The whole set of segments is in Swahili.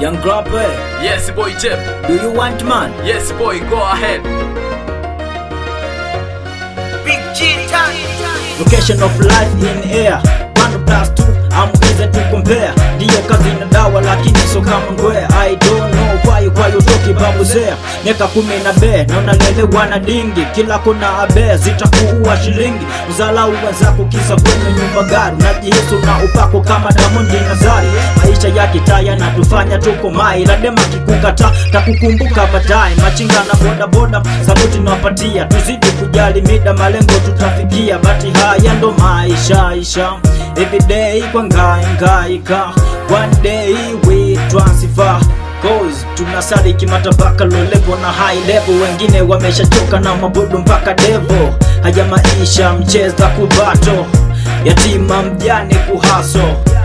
Young Grapper, Yes, boy Jeb. do you want man? Yes, boy, go ahead. Location of life in air One plus two, I'm easy to compare Ndiyo kazi na dawa lakini so kama ngwea I don't know why why you talking babu zea Miaka kumi na be, na unalelewa na dingi Kila kona abe, zitakuua shilingi Uzalau wenzako kisa kwenye nyumba gari Najihisi na upako kama Diamond Nazari Maisha ya kitaya na tufanya tuko mai Ladema kikukata, takukumbuka baadaye Machinga na boda boda, saluti nawapatia Tuzidi kujali mida, malengo tutafikia Bati haya ndo maisha isha Everyday kwa ngai ngaika One day we transfer Cause tunasali kimatabaka low level na high level Wengine wameshachoka na mabudu mpaka devo Haya maisha mcheza kubato Yatima mjane kuhaso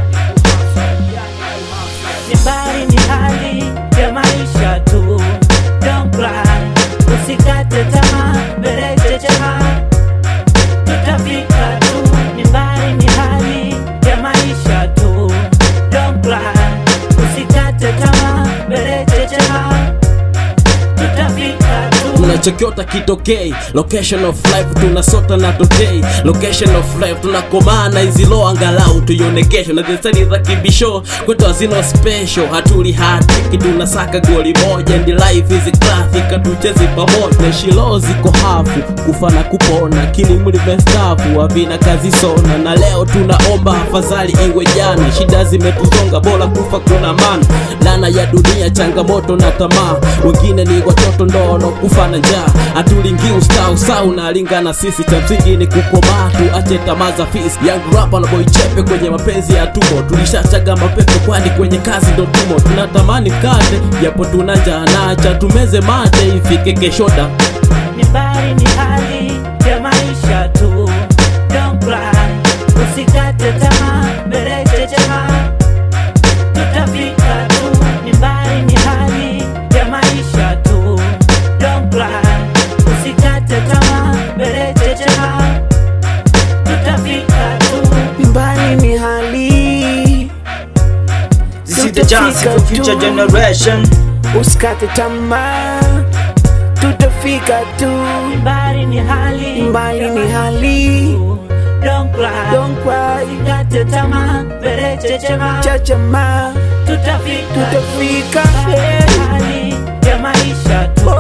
ni bali ni hali ya maisha tu Don't cry, usikate tamaa, mbele checheha tutafika tu ni bali ni hali ya maisha tu Don't cry, usikate tamaa, mbele checheha tutafika tu tunachokiota kitokei location of life tunasota na tokei location of life tunakomaa na izilo angalau tuione kesho na zesani za kibisho kwetu hazina special hatuli hatiki tunasaka goli moja and life is classic hatuchezi pamoja shilo ziko hafu kufa na kupona kilimuli mestafu havina kazi sona na leo tunaomba afadhali iwe jana shida zimetuzonga bora kufa kuna mana lana ya dunia changamoto na tamaa wengine ni watoto ndono kufa na njaa hatulingi ustau sau nalingana sisi cha msingi ni kukomaa tuache tamaa za fisi young rapper na boy chepe kwenye mapenzi ya tumo tulishachaga mapepo kwani kwenye kazi ndo tumo tunatamani kate japo tuna njaa nacha tumeze mate ifike keshoda ni bali ni hali ya maisha tu Don't cry, usikate tamaa, mbele checheha tutafika tu ni bali ni hali ya maisha tu Don't cry, usikate tamaa, mbele checheha tutafika tu mbali ni hali This is the chance for future generation usikate tamaa tutafika tu mbali ni hali mbali ni hali Don't cry, don't cry usikate tamaa, mbele checheha chachama tutafika tutafika hali ya maisha tu